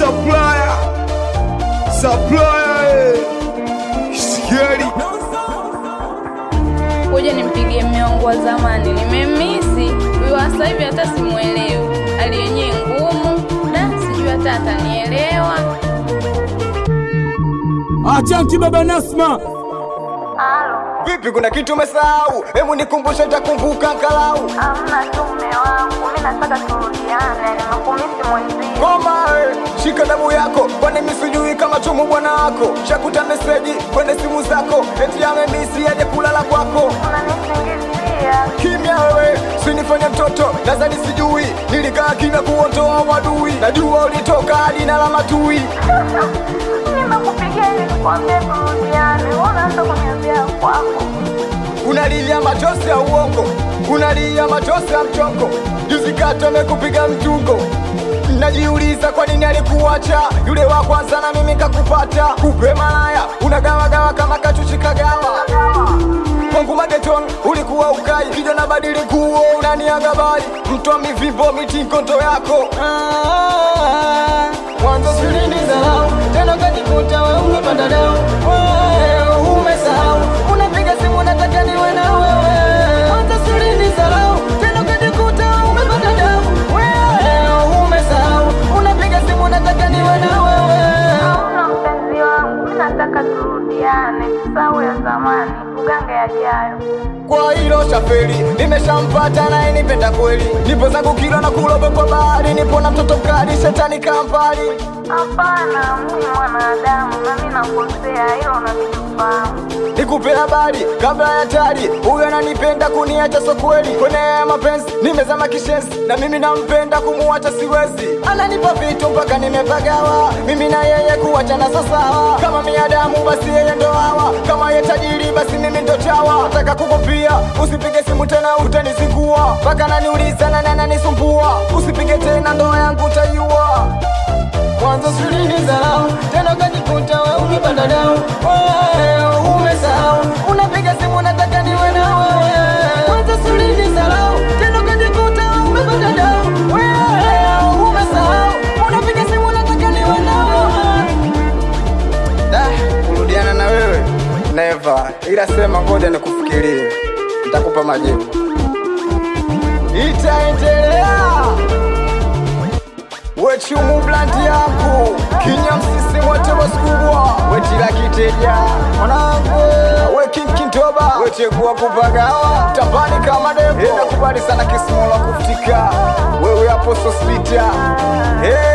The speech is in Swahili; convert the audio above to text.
supplier supplier eh. Shigeri kuja nimpigie mme wangu wa zamani, nimemisi huyu wa sasa hivi, hata simuelewi, hali yenyewe ngumu da, sijui hata atanielewa. Achanki baba Nasma, Vipi, kuna kitu umesahau? Hebu nikumbushe, nitakumbuka angalau. Amna tu mme wangu, mi nataka turudiane, nimekumisi mwenzie. Ngoma eh, shika damu yako, kwani mimi sijui kama chumu bwana wako. Shakuta meseji kwenye simu zako, eti amemisi aje kulala kwako. Unanisingizia Kimya wewe, sinifanye mtoto, nadhani sijui. Nilikaa kimya kuondoa wadui, najua ulitoka hadi na la matui. nimekupigia ili nikwambie turudiane, wewe unaanza kuniambia kwako. Unalia machozi ya uongo, unalia machozi ya mchongo. Juzi kati amekupiga mtungo, najiuliza kwa nini alikuacha yule wa kwanza na mimi kakupata. Kupe malaya unagawagawa kama kachuchi kagawa kwangu mageton ulikuwa ukai kijana badili kuo unaniaga bali mtwa mivimbo mitinkondo yako Ah, mwanzo sulini zarau tena kajikuta we umepanda dau Wewe umesahau unapiga simu nataka niwe na wewe mwanzo sulini zarau tena kajikuta we umepanda dau Wewe umesahau unapiga simu nataka niwe na wewe Hamna mpenzi wangu, mi nataka turudiane, tusahau ya zamani, tugange yajayo. kwa hilo shaferi nimeshampata naye nipenda kweli nipo zangu kilo na kulobe kwa bahari nipo na mtoto mkali shetani kampali Hapana, mimi mwanadamu na mi nakosea, hilo unalifahamu. nikupe habari kabla ya tari huyo ananipenda kuniacha so kweli kwenye haya mapenzi nimezama kishenzi na mimi nampenda kumuacha siwezi ananipa vitu mpaka nimepagawa mimi na yeye kuachana sasawa kama miadamu basi yeye ndo hawa kama ye tajiri basi mimi ndo chawa nataka kukupia usipige simu tena utanizingua mpaka naniuliza nani ananisumbua usipige tena ndoa yangu utaiua mwanzo sulini zarau tena ukajikuta we umepanda dau Wewe umesahau unapiga simu nataka niwe na wewe mwanzo sulini zarau tena ukajikuta we umepanda dau Wewe umesahau unapiga simu nataka niwe na wewe Da, kurudiana na wewe never, ila sema ngoja nikufikirie, nitakupa majibu. Itaendelea wechumu blandi yangu kinya msisi wote wasikubwa wetila kiteja mwanangu wekinkintoba wechekuwa kupagawa tambani kama devo inakubali sana kisimola kufutika wewe hapo sospita